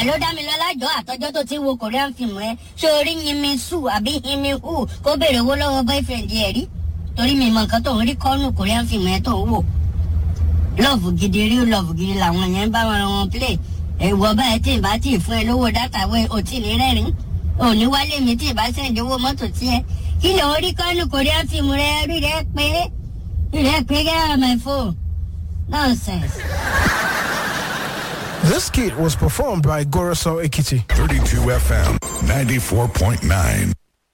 ẹ ló dá mi lọ lájọ àtọjọ́ tó ti wo korean film rẹ ṣé orí yinmi su àbí yinmi hu kó béèrè owó lọ́wọ́ boyfriend ẹ̀ rí torí mi mọ nǹkan tó ń rí kọ́nù korean film yẹn tó ń wò lọ́ọ̀fù gidi rí lọ́ọ̀fù gidi làwọn yẹn bá wọn wọn play ẹ̀wọ̀ báyìí tí ì bá tí ì fún ẹ lówó dátà wẹ̀ ò tí ì ní rẹ́rìn òní wálé mi tí ì bá sẹ́ǹdì owó mọ́tò tiẹ̀ kí ló ń rí kọ́nù korean film rẹ rí rẹ pé rí rẹ pé get out of my phone nonsense. This kit was performed by Goroso Ekiti. 32 FM 94.9.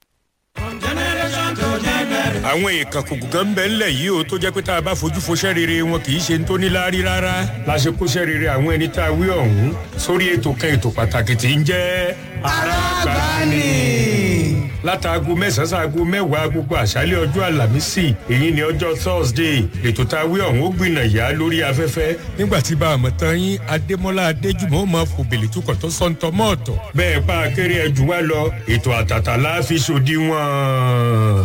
àwọn èèkàn kòkò kan ń bẹ ńlẹ̀ yìí o tó jẹ́ pé tá a bá fojú foṣẹ́ rere wọn kì í ṣe ń tó níláárí rárá la ṣe kóṣẹ́ rere àwọn ẹni tá a wí ọ̀hún sórí ètò kan ètò pàtàkì tí ń jẹ́ arábàánì. látàgò mẹ́sàn-án sáàgò mẹ́wàá gbogbo àṣálẹ̀ ọjọ́ àlàmísì èyí ni ọjọ́ thursday ètò tá a wí ọ̀hún ó gbìnà yá lórí afẹ́fẹ́ nígbà tí bá a mọ̀ tán yín adémọ́lá adéjùmọ̀ máa fò bèlè tukọ̀ tó sọ́ńtọ́ mọ́ọ̀tọ̀ bẹ́ẹ̀ bá a kéré ẹjù wá lọ ètò àtàtà láàfin ṣòdiwọ̀n.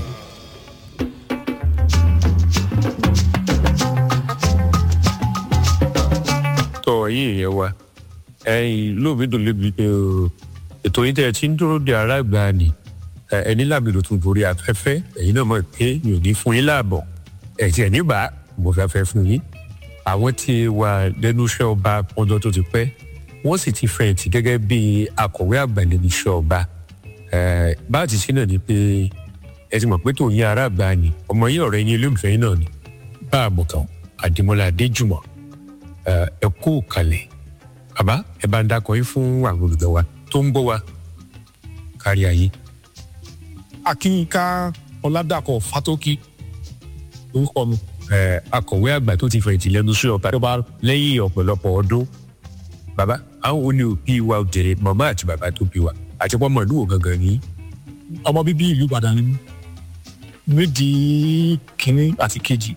tọ ẹyin ìyẹn wa ẹyin lóòmí dùn lébi pé o ètò yín tẹ ẹ ti ń dúró de ara ìgbà ni ẹ ẹni láàbì ló tún borí afẹ́fẹ́ ẹ̀yin náà mọ̀ pé mi ò ní fún yín láàbọ̀ ẹ̀ tí ẹ̀ níbà mo fẹ́ fẹ́ fún yín àwọn tí wà lẹ́nu iṣẹ́ ọba ọjọ́ tó ti pẹ́ wọ́n sì ti fẹ̀yìntì gẹ́gẹ́ bí akọ̀wé àgbà lẹ́nu iṣẹ́ ọba ẹ̀ bá a ti ṣe náà ni pé ẹ ti mọ̀ pé tòun yín ara àgbà ni ọmọ yín ọ̀rẹ́ yín olóòfẹ́ yín náà ni bá a mọ̀ kàn àdìmọ́lá adéjùmọ̀ ẹ kú kalẹ̀ bàbá ẹ bá ń dákọ̀ yín fún àwọn olùgbọ́ wa tó ń gbọ́ wa kárí ayé. akínká ọládàkọ fátókì orúkọ mi. ẹ akọ̀wé àgbà tó ti fẹ̀yìntì lẹ́nu sí ọba tó bá lẹ́yìn ọ̀pọ̀lọpọ̀ ọdún bàbá àwọn òní òbí wa òjèrè màmá àti bàbá tó bí wa àti pọ́nmọ́ ìlú wo gangan ní. ọmọ bíbí ìlú ìbàdàn ni mí méjì kínní àti kejì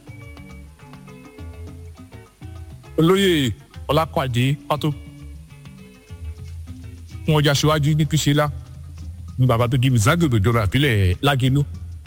olóyè ọlápàdé pátó fún ọjà síwájú ní kìsílá ní bàbá tó di zagbègbè ìjọba àbílẹ̀ lágínú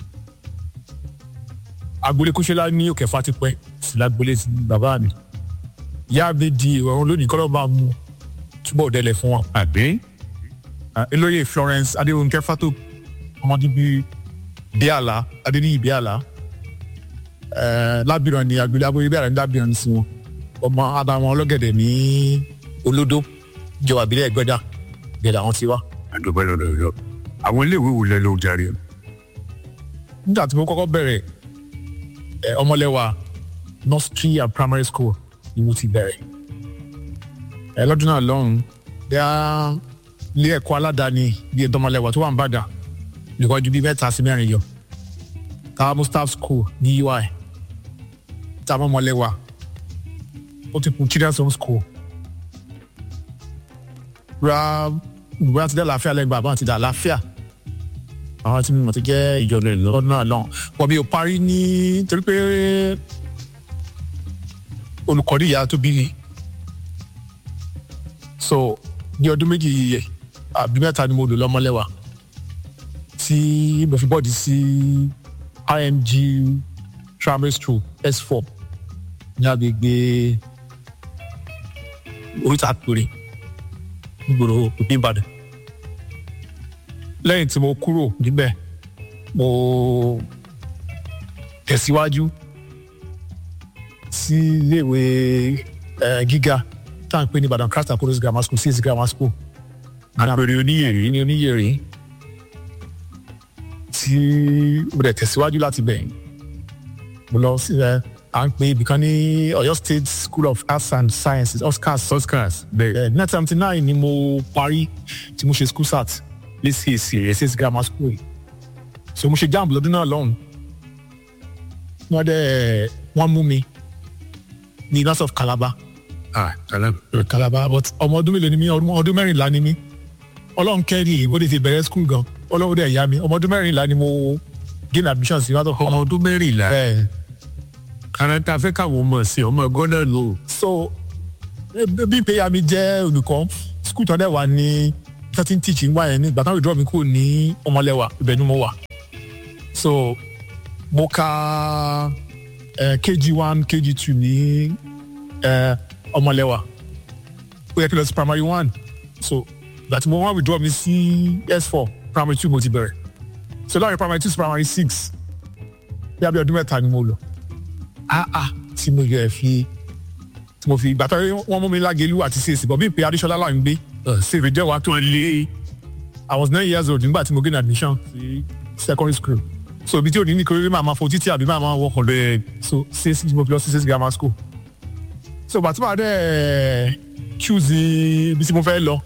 agboolé kúṣẹ́lá ní òkè fatipẹ́ sí lágboolé sí bàbá mi ìyá mi di ìrọ̀rùn lónìí kọ́lọ́ máa mú túbọ̀ délẹ̀ fún wọn. àbí olóyè florence adéwòǹkẹ́ fátó ọmọdé bíi bíàlà adéníyì bíàlà lábìrán ni agboolé abóyé bíàlà ní lábìrán sí wọn ọmọ adamu ọlọ́gẹ̀dẹ̀ ní olódó ìjọba ìbílẹ̀ ẹgbẹ́dà gẹ̀dà àwọn ti wá. àdùbẹ́ lọ́dọ̀ yọ àwọn iléèwé wo lẹ ló darí ẹ. nígbà tí mo kọ́kọ́ bẹ̀rẹ̀ ẹ ọmọlẹ́wà nursery and primary school ni mo ti bẹ̀rẹ̀ ẹ lọ́dún náà lọ́hùn bẹ́ẹ̀ ilé ẹ̀kọ́ aládàáni bíi ẹ̀dọ́mọlẹ́wà tó wà ń bàdà lùkọ́jú bíi mẹ́ta sí mẹ́rin yọ káwá mustaf school ní ui táwọn ọmọlẹ́wà ó ti kun children's home school ra ìwé àti dá àlàáfíà lẹ́gbàá àbá àti dá àlàáfíà àwọn tí mo ti jẹ́ ìjọba ìlọ́dún náà lọ́hùn wọ́n mi ò parí ní torí pé olùkọ́ni ìyá tó bí so ní ọdún méjì àbí mẹ́ta ni mo lò lọ́mọlẹ́wà tí mo fi bọ́ọ̀dì sí img primary school s4 ní agbègbè oríta péré nígboro òbí ìbàdàn lẹ́yìn tí mo kúrò níbẹ̀ mo tẹ̀síwájú sí iléèwé gíga tá à ń pè ní ìbàdàn christ apollos grammar school cs grammar school àpèrè oníyèrè ní oníyèrè tí mo dẹ̀ tẹ̀síwájú láti bẹ̀ mo lọ sí ẹ à ń pè ibìkan ní ọ̀yọ́ state school of arts and sciences oscars oscars bẹ́ẹ̀ nineteen seventy nine ni mo parí tí mo ṣe school sat lẹ́sìsì ss grammar school so mo ṣe jamb lọ́dún náà lọ́hùn wọ́n dẹ̀ wọ́n mú mi ní university of calabar ah kalam calabar but ọmọ ọdún mélòó ni mí ọmọ ọdún mẹ́rìnlá ni mí ọlọ́run kẹ́rì ó lè ti bẹ̀rẹ̀ school gan ọlọ́run dẹ̀ yá mi ọmọ ọdún mẹ́rìnlá ni mo gain admission sí wàtò ọmọ ọdún mẹ́rìnlá bẹ́ẹ̀ ara ta fẹ́ káwọn ọmọ sí ọmọ gọ́nà lò. so bí pé ya mi jẹ́ olùkọ́ school tó dẹ̀ wà ní thirteen teaching wáyé ní ìgbà táwọn ìdúró mi kúrò ní ọmọlẹ́wà ibẹ̀ ni mo wà so mo ka uh, kg one kg two ní uh, ọmọlẹ́wà ó yẹ kí lọ sí primary one so ìgbà tí mo wá withdraw mi sí s4 primary two mo ti bẹ̀rẹ̀ so láàrin primary two sí primary six bí abẹ́ ọdún mẹ́ta ni mo lò ah ah tí mo yẹ fi tí mo fi ìgbà tó wọ́n mú mi lágẹ̀lú àti csc bọ̀ bí ìpè adéṣọlá là ń gbé ṣèwé jẹ́ wàá tó lé i was nine years old nígbà tí mo gain admission sí secondary school so ibi tí ò ní ní kéré máa ma fo títí àbí máa ma wọkọ̀ lóye so csc tí mo fi lọ sí csc grammar school so ìgbà tí màá dẹ̀ choose ibi tí mo fẹ́ lọ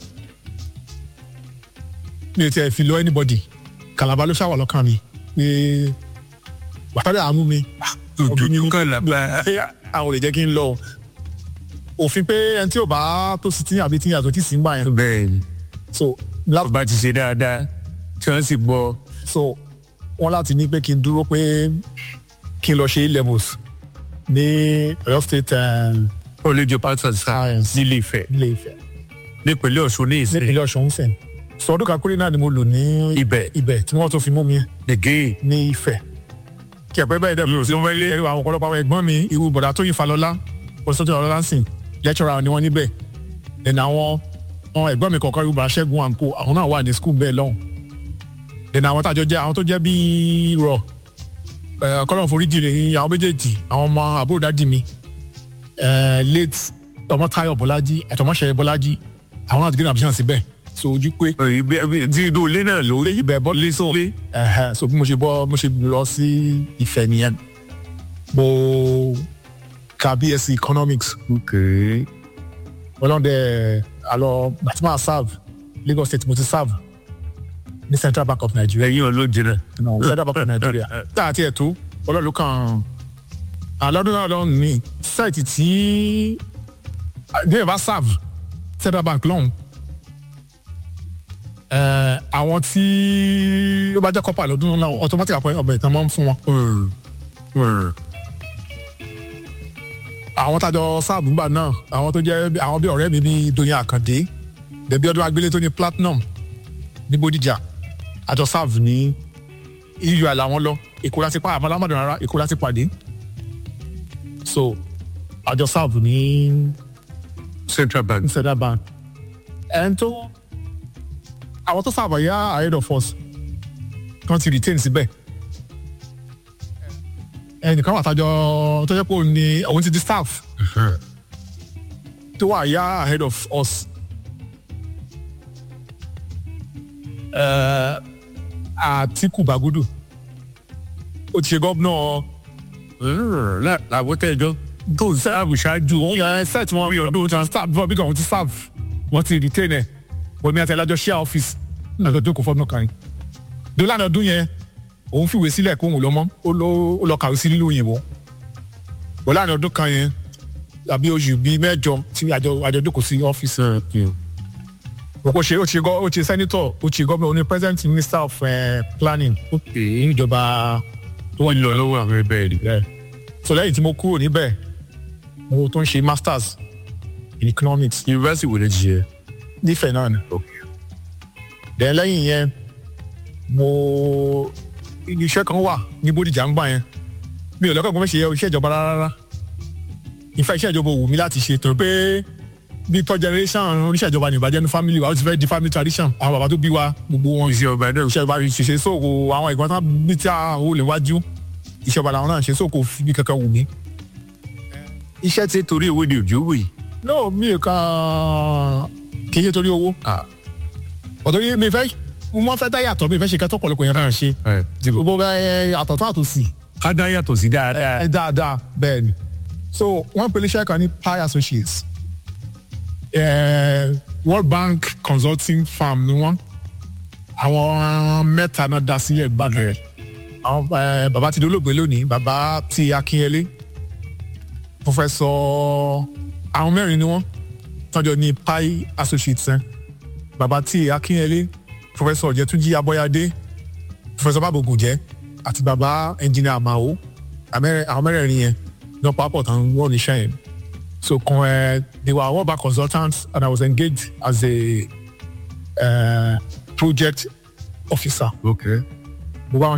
mi ò tiẹ̀ fi lọ anybody Calabar ló ṣàwọ̀ lọ́kàn mi pé wàtádà àmú mi òbí mi ní Calabar. àwọn ò lè jẹ́ kí n lọ òfin pé ẹni tí ò bá tó sí tí àbí tí yàtọ̀ tí sì ń gbà yẹn bẹ́ẹ̀ ni so láti bá ti ṣe dáadáa tí wọ́n sì gbọ́ so wọ́n láti ní pé kí n dúró pé kí n lọ ṣe A-levels ní Ọ̀yọ́ state um, olójú pásítọ̀ Science. nílé ìfẹ́ ilé Ifẹ̀ nípínlẹ̀ ọ̀ṣun ní ìsìn nípínlẹ̀ Ọ̀ṣun sẹ́n so ọdún kan péré náà ni mo lò ní ibẹ̀ ibẹ̀ tí wọ́n tó fi mú mi nìgé ní Ifẹ̀ kí ẹ̀pẹ́ bẹ́ẹ̀ dẹ̀ sí wọn lé ẹ̀rọ àwọn ọ̀pọ̀lọpọ̀ àwọn ẹ̀gbọ́n mi irú bọ̀dà tó yin Falọlá pọ̀sítọ́tì ọ̀lọ́lá sìn lecturer ni wọ́n níbẹ̀ then àwọn àwọn ẹ̀gbọ́n mi kọ̀ọ̀kan irú bọ̀dà Ṣẹ́gun àǹkó àwọn náà wà ní school bẹ́ẹ̀ lọ́hùn then àwọn tájọ jẹ́ àwọn tó jẹ́ bíi rọ̀ kọ́lọ̀ foríjì rẹ̀ àwọn méjèèjì àwọn ọmọ àbúrò dádì mi eh, late Ọmọ́táyọ̀ Bọ́lájí ẹ̀tọ́mọ́ṣẹ́ Bọ́lájí àwọn náà ti gbé nàbíyàn síbẹ̀ so ojú pé tí inú ilé náà ló rí ibẹ̀ bọ́ lé sọ lé Ẹ̀hẹ́, so bí mo ṣe bọ́ mo ṣe lọ sí Ifẹ̀ nìyẹn mo ka BSc economics okay ọlọ́dẹ alọ gbàtúmọ̀ serve Lagos State mo ti serve ní Central Bank of Nigeria lẹ́yìn olóúnjẹ náà no, Central Bank of Nigeria tá a tiẹ̀ tó ọlọ́lù kan alọ́dún náà lọ́hùn ní site tí ní ìbá serve Central Bank lọ́hùn ẹ̀, àwọn tí ó bá jẹ́ kọ́pà lọ́dún náà automatic appointment ọbẹ̀ ìtàn máa ń fún wọn. àwọn tájọ sáàbù gbà náà àwọn tó jẹ́ bí- àwọn bí ọ̀rẹ́ mi bíi Doyin Àkàndé bẹ̀bí ọdún agbélé tó ní platinum ní Bódìjà àjọ sáàbù ní eu làwọn lọ Èkó láti pa àmọ́ lámọ̀dún rárá Èkó láti pàdé so àjọ sáàbù ní Central Bank Central Bank ẹn tó àwọn tó sáàbù yá ahead of us kan ti retain síbẹ̀ ẹnìkan wà tájọ tó jẹ́ pé òun ni òun ti di staff tó wà yá ahead of us. Uh, Àtíkù Bàgúdù ó ti ṣe gómìnà làwọn tẹjọ tó ń sáàbù ṣáájú wọn yẹn set wọn rí ọdún tí wọn staff before bí wọn ti serve wọn ti retain ẹ wọn mi àti ẹlájọ share office lọ́dọ̀ tó kò fọ́ọ̀mù kan yìí. dọ́là ọdún yẹn òun fìwé sílẹ̀ kó òun lọ mọ́ ó lọ ó lọ kàwé sí nílùú òyìnbó. dọ́là ọdún kan yẹn àbí oṣù bíi mẹ́jọ tí àjọ àjọ jókòó sí ọ́fíìsì ó ṣe ó ṣe gọ ó ṣe senator ó ṣe gómìnà ó ní president minister of uh, planning ní ìjọba tó wọ́n lọ lọ́wọ́ àwọn ẹbẹ̀ rí ẹ so lẹ́yìn tí mo kúrò níbẹ̀ mo tó ń ṣe masters in economics yunifásitì wo lè ṣe nífẹ̀ẹ́ náà ni then lẹ́yìn yẹn mo iṣẹ́ kan wà ní Bódìjà ń gbà yẹn mi ò lọ́kàn gbọ́n ṣe iṣẹ́ ìjọba rárá ìfẹ́ iṣẹ́ ìjọba wù mí láti ṣe torí pé bí third generation oníṣẹ́ ìjọba ní ìbàjẹ́ ní family wa ó ti fẹ́ di family tradition àwọn bàbá tó bí wa gbogbo wọn iṣẹ́ ọba náà iṣẹ́ ìjọba ṣiṣẹ́ sóko àwọn ìgbọ́n tán bí tí a ò lè wájú iṣẹ́ ìjọba làwọn náà ṣe sóko fi bí kankan wù mí. iṣẹ́ tí torí owó ni òjò wò yìí no mi ò kàn kì í ṣe torí owó ọ̀tọ̀ yìí mi fẹ́ mo fẹ́ dá yàtọ̀ mi fẹ́ ṣe kẹ́tọ́ pọ̀lọpọ̀ yẹn náà ṣe gbogbo bẹ́ẹ̀ àtọ̀tọ̀ àtòsí ká dá yàtọ̀ sí dáadáa ẹ dáadáa bẹ́ẹ̀ ni so wọ́n pèlè iṣẹ́ kan ní pi associates eh, world bank consulting firm ni wọ́n àwọn mẹ́ta náà dá sílẹ̀ gbàgbẹ́ àwọn eh, bàbá ti dolóògbé lónìí bàbá ti akínyẹlé professor àwọn mẹ́rin ni wọ́n tọ́jọ́ ní pi associates ẹ̀ bàbá ti akínyẹlé professor ọ̀jẹ̀túnjí abọ́yadé professor bábògùnjẹ́ àti bàbá engineer amao Amẹ́rẹ́- àwọn mẹ́rẹ̀ẹ̀rin yẹn ní ọ̀pọ̀ àpọ̀ tán wọ́n níṣẹ́ yẹn so kan ẹ they were world bank consultants and I was engaged as a uh, project officer. okay. mo bá wọn